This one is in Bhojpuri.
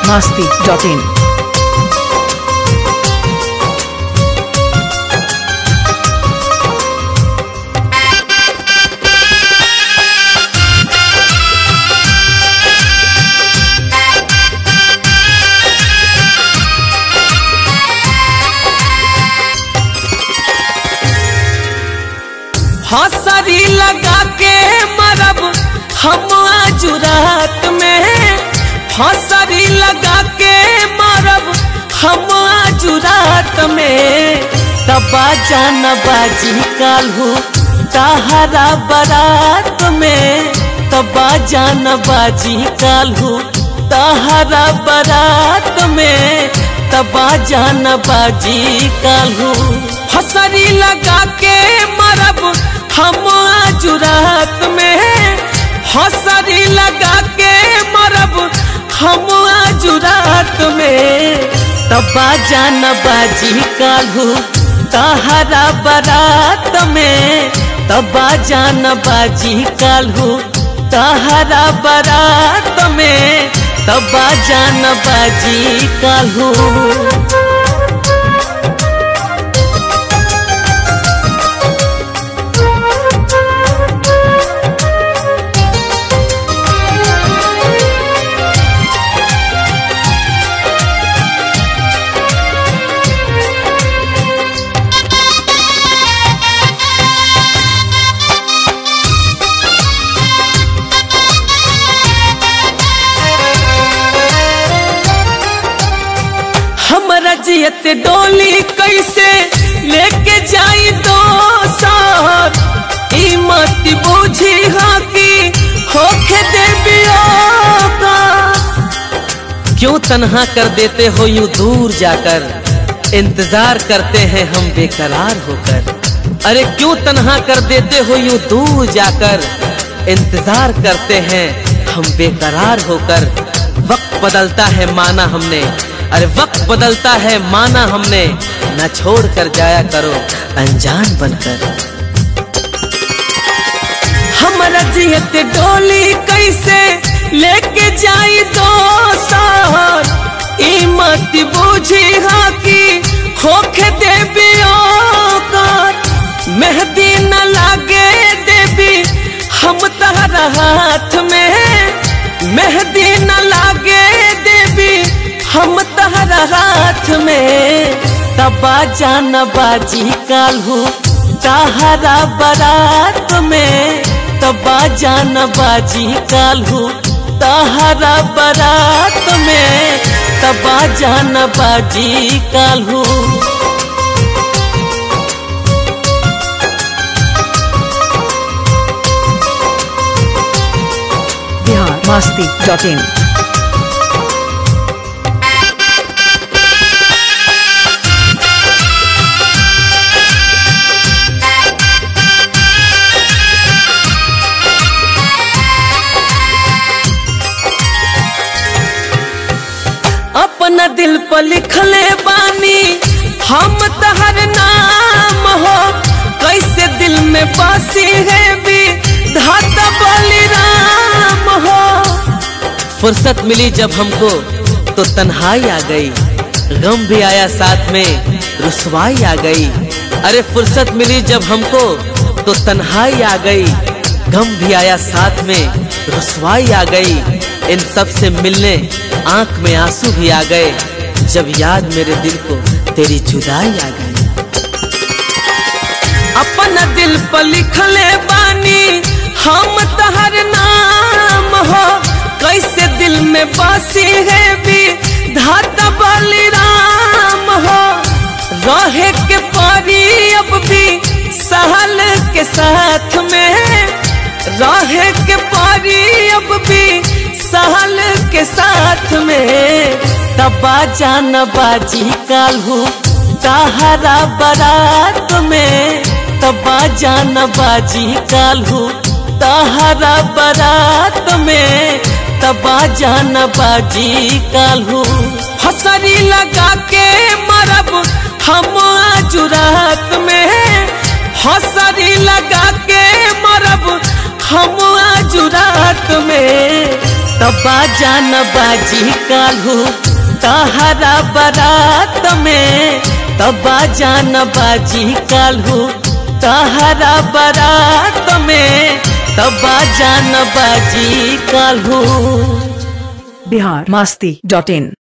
masti.in. हसरी लगा के मरब हम आज रात में हसरी लगा के मरब हम आज रात में तबा जान बाजी कालू तहरा बारात में तबा जान बाजी कालू तहरा बारात में तबा जान बाजी कालू हसरी लगा के मरब हम आज रात में हसरी लगा के मरब हम आज रात में तबा जान बाजी कालू तहरा बारात में तबा जान बाजी कालू तहरा बारात में तबा जान बाजी कालू हमरा जियत डोली कैसे लेके जाई दो सार ई मत बूझी हाँ कि होखे देवियो का क्यों तन्हा कर देते हो यूं दूर जाकर इंतजार करते हैं हम बेकरार होकर अरे क्यों तन्हा कर देते हो यूं दूर जाकर इंतजार करते हैं हम बेकरार होकर वक्त बदलता है माना हमने अरे वक्त बदलता है माना हमने न छोड़ कर जाया करो अनजान बनकर हमारा जियत डोली कैसे लेके जाई दो सार ई मत बूझी हाँ कि होखे देवियो कर मेहंदी न लागे देवी हम तहरा हाथ में मेहंदी न लागे देवी हम तहरा हाथ में तबा जान बाजी कालू तहरा बारात में तबा जान बाजी कालू तहरा बारात में तबा जान बाजी कालू Bihar masti.in. अपना दिल पर लिखले बानी हम तहर नाम हो कैसे दिल में बसी है भी धाता बलिराम हो फुर्सत मिली जब हमको तो तन्हाई आ गई गम भी आया साथ में रुसवाई आ गई अरे फुर्सत मिली जब हमको तो तन्हाई आ गई गम भी आया साथ में रुसवाई आ गई इन सब से मिलने आंख में आंसू भी आ गए जब याद मेरे दिल को तेरी जुदाई आ गई अपना दिल पर लिखले बानी हम तहर नाम हो कैसे दिल में बसी है भी धाता बलिराम हो रहे के परी अब भी सहल के साथ में रहे के परी अब भी सहल के साथ में तबा जान बाजी कालू तहरा बारात में तबा जान बाजी कालू तहरा बारात में तबा जान बाजी कालू हसरी लगा के मरब हम आज रात में हसरी लगा के मरब हम आज रात में तबा जान बाजी कालू तहरा बारात में तबा जान बाजी कालू तहरा बारात में तबा जान बाजी कालू बिहार मास्ती डॉट इन